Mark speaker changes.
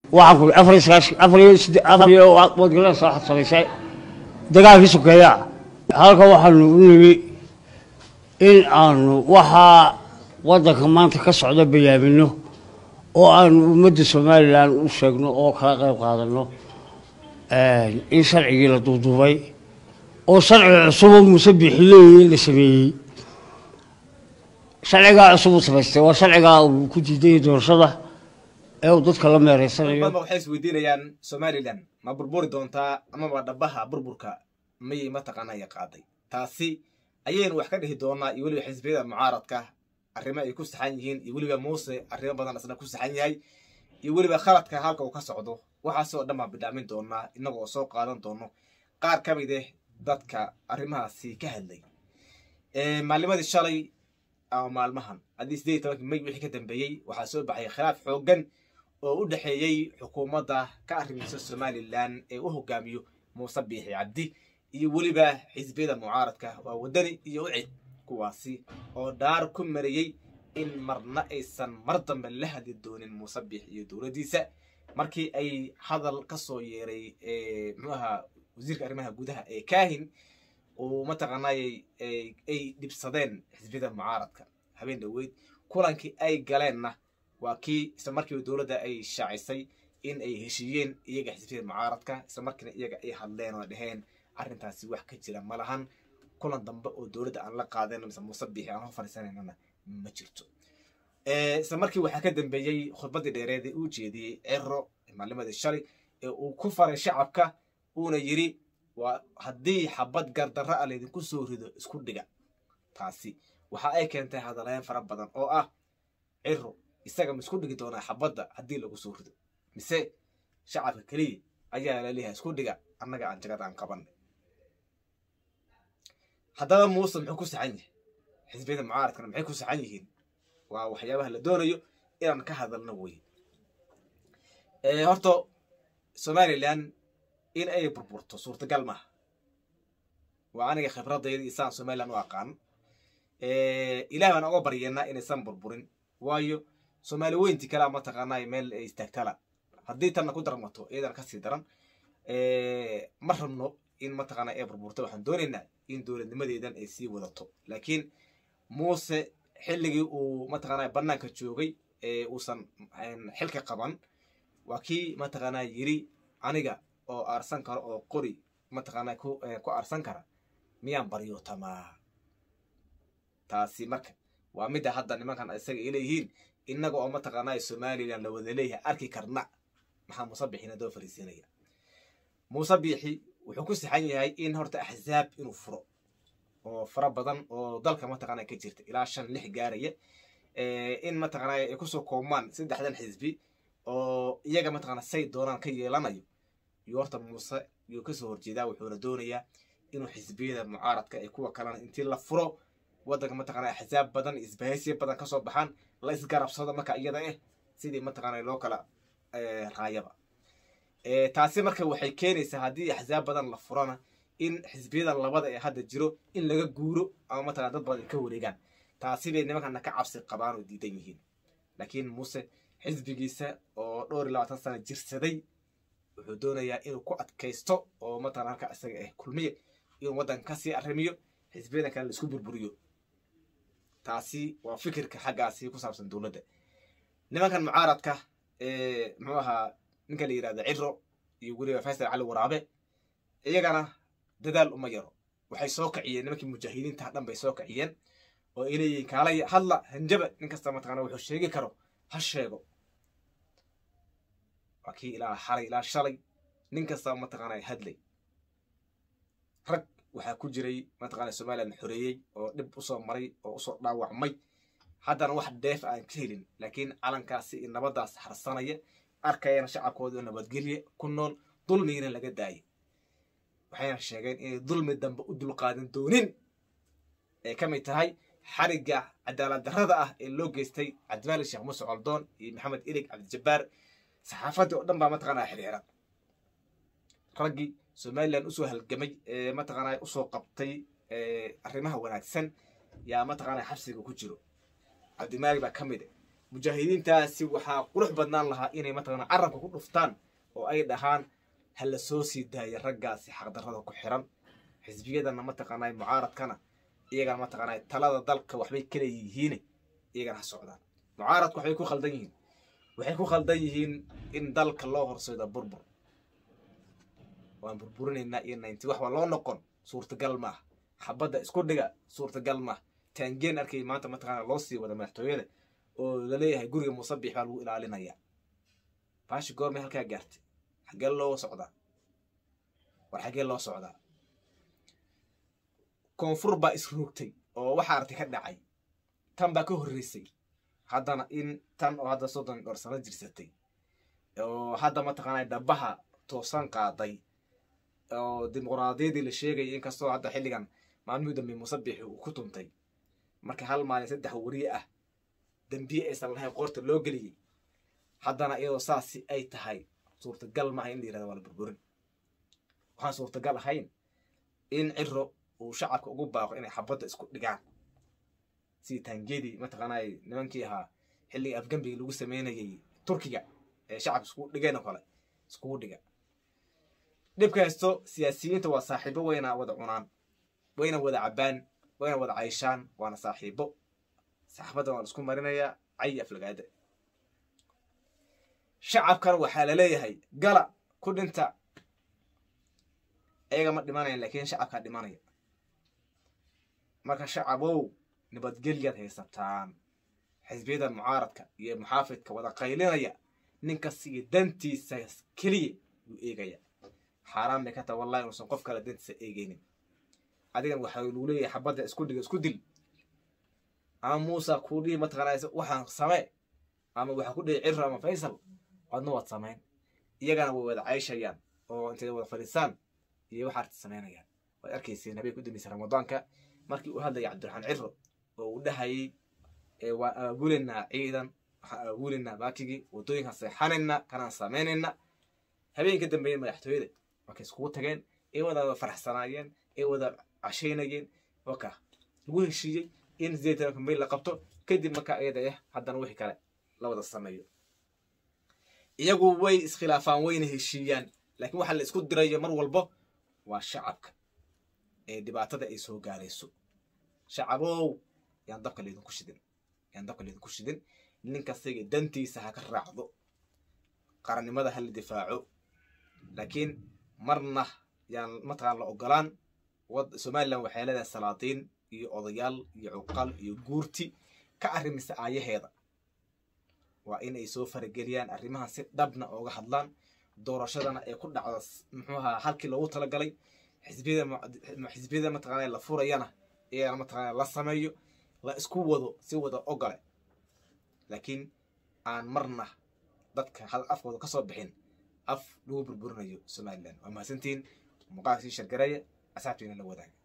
Speaker 1: waxaan ku afar iyo sagaashan afar iyo sidde afar iyo wadgalada soo xadsabaysay dagaalkii sokeeyaa halka waxaanu u nimi in aanu waxaa waddanka maanta ka socda bayaamino oo aanu ummadda somalilan u sheegno oo kala qayb qaadano in sharcigii la duuduubay oo sharciga cusuboo muuse bixileeyey la sameeyey sharcigaa cusub uu samaystay waa sharcigaa uu ku diidayay doorashada ee uu dadka la meereysanayo
Speaker 2: dadba waxay isweydiinayaan somalilan ma burburi doontaa amaba dhabaha burburka mayay mataqaanaya qaaday taasi ayaynu wax ka dhihi doonaa iyo weliba xisbiyada mucaaradka arrimo ay ku saxan yihiin iyo weliba muuse arrimo badan isna ku saxan yahay iyo weliba khaladka halka uu ka socdo waxaasoo dhan baan bidhaamin doonaa innagoo soo qaadan doono qaar ka mid eh dadka arrimahaasi ka hadlay maalnimadii shalay ama maalmahan haddii sideed iyo tobankii may wixii ka dambeeyey waxaa soo baxay khilaaf xooggan oo u dhexeeyey xukuumadda ka arrimeysa somalilan ee u hogaamiyo muuse biixi cabdi iyo weliba xisbiyada mucaaradka waa waddani iyo ucid kuwaasi oo dhaar ku marayey in marna aysan mar dambe la hadli doonin muuse biix iyo dowladdiisa markii ay hadal ka soo yeeray muxuu ahaa wasiirka arrimaha gudaha ee kaahin uu mataqaanayay ay dhibsadeen xisbiyada mucaaradka habeen dhoweyd kulankii ay galeenna waa kii isla markiiba dowladda ay shaacisay in ay heshiiyeen iyaga xisbiyada mucaaradka isla markiina iyaga ay hadleen oo dhaheen arrintaasi wax ka jira ma lahan kulan dambe oo dowladda aan la qaadayno mise muuse biixi aan ho fadhiisanaynana ma jirto isla markii waxaa ka dambeeyey khudbaddii dheereed ee uu jeediyey cero maalnimadii shalay ee uu ku faray shacabka uuna yidhi waa haddii xabad gardarra a laydinku soo rido isku dhiga taasi waxa ay keentay hadalayn fara badan oo ah ciro isaga ma isku dhigi doonaa xabadda haddii lagu soo rido mise shacabka keliya ayaa laleeyahay isku dhiga annaga aan jagad aan qabanay haddaba muuse muxuu ku saxan yahay xisbiyada mucaaradkana maxay ku saxan yihiin waa waxyaabaha la doonayo inaan ka hadalno weye horta somalilan in ay burburto suurtagal maaha waa aniga khibradayda isaan somalilan u aqaan ilaah baan oga baryeennaa inaysan burburin waayo soomaali weynti kalea mataqaanaa meel ay istaagtala haddii tanna ku darmato iyadana kasii daran ma rabno in mataqaanaa ay burburto waxaan doonaynaa in dowladnimadeedan ay sii wadato laakiin muuse xilligii uu mataqaanaa bannaanka joogay ee uusan xilka qaban waa kii mataqaanaa yiri aniga oo aarsan karo oo qori mataqaanaa ku aarsan kara miyaan baryootamaa taasi marka waa midda hadda nimankan isaga ay leeyihiin innaga oo mataqaanaa somalilan la wada leeyahay arki karna maxaa muuse biixina doo fariisinaya muuse biixi wuxuu ku saxan yahay in horta axsaab inuu furo oo fara badan oo dalka mataqaanaa ka jirta ilaa shan lix gaaraya in mataqaanaa ay kusoo koobmaan saddexdan xisbi oo iyaga mataqaanaa say doonaan ka yeelanayo iyo horta muuse yuu kasoo horjeedaa wuxuuna doonayaa inuu xisbiyada mucaaradka ee kuwa kalena intii la furo waddanka mataqaanaa axsaab badan isbahaysiya badan kasoo baxaan la isgarabsado marka iyada eh sidii mataqaanaa loo kala raayaba taasi marka waxay keenaysaa haddii axsaab badan la furana in xisbiyadan labada ee hadda jiro in laga guuro ama mataqana dad badan ka wareegaan taasi bay nimankana ka cabsi qabaan oo diidan yihiin laakiin muuse xisbigiisa oo dhowr iyo labaatan sana jirsaday wuxuu doonayaa inuu ku adkaysto oo mataqana halka isaga ah kulmiye inuu waddanka kasii arrimiyo xisbiyadan kale laisku burburiyo taasi waa fikirka xaggaasi ku saabsan dowladda nimankan mucaaradka muxuu ahaa ninka la yidhahda ciro iyo weliba faysal cali waraabe iyagana dadaal uma yaro waxay soo kaciyeen nimankii mujaahidiinta dhan bay soo kaciyeen oo ay leeyihiin kaalay hadla hanjaba nin kasta mataqana wuxuu sheegi karo ha sheego waa kii ilaa xalay ilaa shalay nin kasta mataqaana hadlay rag waxaa ku jiray mataqana somalilan xoreeyey oo dhib usoo maray oo usoo dhaawacmay haddana wax deef aan ka helin laakiin calankaasi iyo nabaddaas harsanaya arkayana shacabkooda oo nabadgelye ku nool dulmigina laga daayay waxayna sheegeen inay dulmi dambe u dulqaadan doonin ay ka mid tahay xarigga cadaalad darrada ah ee loo geystay cabdimaalik sheekh muuse coldoon iyo maxamed ilig cabdijabbaar saxaafaddii oo dhan baa mataqaanaa xiriiran raggii somalilan usoo halgamay ee mataqaanaa usoo qabtay arrimaha wanaagsan yaa mataqaanaa xabsiga ku jiro cabdimaalik baa ka mid mujaahidiintaasi waxaa qurux badnaan lahaa inay mataqana carabka ku dhuftaan oo ay dhahaan ha la soo sii daaya raggaasi xaqdarrada ku xiran xisbiyadana mataqaanaa mucaaradkana iyagana mataqaanaa talada dalka waxbay kala yihiin iyagana ha socdaan mucaaradku waxbay ku khaldan yihiin waxay ku khaldan yihiin in dalka loo horseedo burbur waan burburinaynaa iyo naynti wax waa loo noqon suurtagal maaha xabadda isku dhiga suurtagal maaha taangeen arkay maanta mataqaana loo sii wada madaxtooyada oo laleeyahay guriga musabix baa lagu ilaalinaya baashi goormay halkaa gaartay xaggee loo socdaa war xaggee loo socdaa koonfur baa isroogtay oo waxa artay ka dhacay tan baa ka horreysay haddana in tan oo hadda soddon dhowr sano jirsatay oo hadda mataqaanaa dhabaha toosan qaaday oo dimuqraadiyadii la sheegayay inkastoo hadda xilligan maalmihii dambe musabixi uu ku tuntay marka hal maalin saddex wariye ah dambiye aysan lahayn qoorta loo geliyey haddana iyadoo saasi ay tahay suurtagal maaha in la yirahdo waa la burburin waxaan suurtagal ahayn in ciro uu shacabka ugu baaqo inay xabadda isku dhigaan sidii taangedii mataqaanaa nimankii ahaa xilligii afgambigii lagu sameynayay turkiga ee shacabka iskugu dhigeen oo kale iskugu dhiga dhibka haysto siyaasiyiinta waa saaxiibo wayna wada cunaan wayna wada cabbaan wayna wada cayshaan waana saaxiibo saxaafaddan waa la isku marinayaa cayi aflagaada shacabkan waxaa la leeyahay gala ku dhinta ayaga ma dhimanayan laakiin shacabkaa dhimanaya marka shacabow nabadgelyaad haysataan xisbiyada mucaaradka iyo muxaafidka wada qaylinaya ninkas iyo dantiisa keliya yuu eegaya xaaraan bay ka taha wallahi inuusan qof kale dantiisa eegeynin adigan waxaa lagu leeyahay xabadda isku dhiga isku dil ama muusa kuu dhihi mataqaanaa waxaan samee ama waxaa ku dhihi ciro ama faysal adna waad samayn iyagana way wada cayshayaan oo intay wada fadhiisaan iyo waxa arti samaynayaan waad arkayseen habeen ku dambeysay ramadaanka markii uu hadlayay cabdiraxmaan ciro oo uu dhahayay waa aabuleynaa ciidan waxaan aabuleynaa baakigii waddooyinkaan seexanaynaa kanaan samaynayna habeenka dambeeya madaxtooyada markay iskugu tageen ay wada faraxsanaayeen ay wada cashaynayeen waka lagu heshiiyey in sideed tobanka mayl la qabto kadib markaa ayada ah haddana wixii kale la wada sameeyo iyagu way iskhilaafaan wayna heshiiyaan laakiin waxaa la isku dirayo mar walbo waa shacabka ee dhibaatada ay soo gaarayso shacabow yaan dabka laydinku shidin yaan dabka laydinku shidin ninkasaga dantiisa ha ka raacdo qarannimada ha la difaaco laakiin marna yaan mataqaan la ogolaan somalilan waxay leedahay salaadiin iyo odayaal iyo cuqal iyo guurti ka arrimisa aayaheeda waa in ay soo farageliyaan arrimahan si dhabna ooga hadlaan doorashadana ay ku dhacdo muxuu ahaa halkii loogu talagalay xisbiyada xisbiyada mataqaana la furayana iyagana mataqaana la sameeyo la isku wado si wada ogole laakiin aan marna dadka hal afkooda ka soo bixin af lagu burburinayo somalilan waa mahadsantiin muuqaalka sii shargareeya asaabtiina la wadaaga